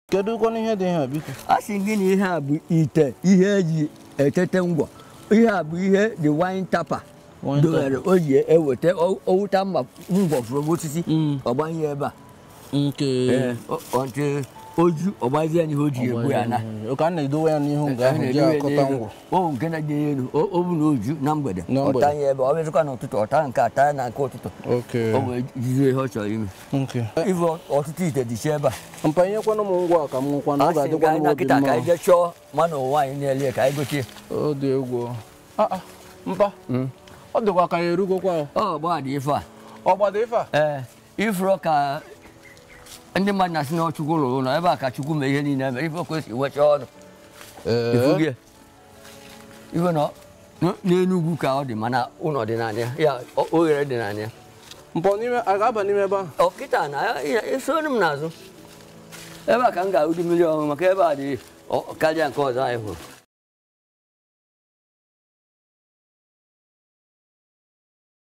kedu kwana ihe dị ihe a biko a sị gị na ihe a bụ ite ihe eji etete ngwọ ihe a bụ ihe the wine tapa Wine dowere o ji eweta o- owuta mma ngwọ fụrụ osisi Mm. ọgbanye ebe a nke Ee, ọ- ọ ntị oju ọgbazie n'ihe o ji egbu ya na ka a na-edowe ya n'ihu nga ahụ ji akọta ngwọ o nke na-dị elu o o bụ na oju na mgbede Na mgbede. ọta ya ebe ọ bịazụkwa n'ụtụtụ ọta nke ata ya na nke ụtụtụ oke o wee jizie ihe ọ chọrọ ime nke ife ọtụtụ ite dịcha ebe a mpa nyekwana m ngwa a ka m nwụkwa na ọ a sị ga-adịkwa ka anyị m na obi kịta ka mma anyị jee chọọ mmanụ ụwa anyị na-ele ka anyị gotie ọ dị egwu Ah, ah, mpa ọ dịkwa ka ya erugokwa ya. ọ gbaa dị ife a ọ gbado ife a ee ifuru ka ndị mmadụ na-asị na ọ chukwu rụrụ ụlọ ebe a ka chukwu mee ihe niile mere ife o kwesị wecha ọnụ ifu gị ife na n- n'enugwu ka ọ dị mana ụlọ dị naanị ya ya o- oghere dị naanị ya mpọ n'ime a ga-aba n'ime ebe ahụ ọ kịta na ya- ya- esoro m n'azụ ebe a ka m ga-ahụ dị mmiri ọṅụṅụ maka ebe a dị ọ- karịa nke ọzọ anyị hụrụ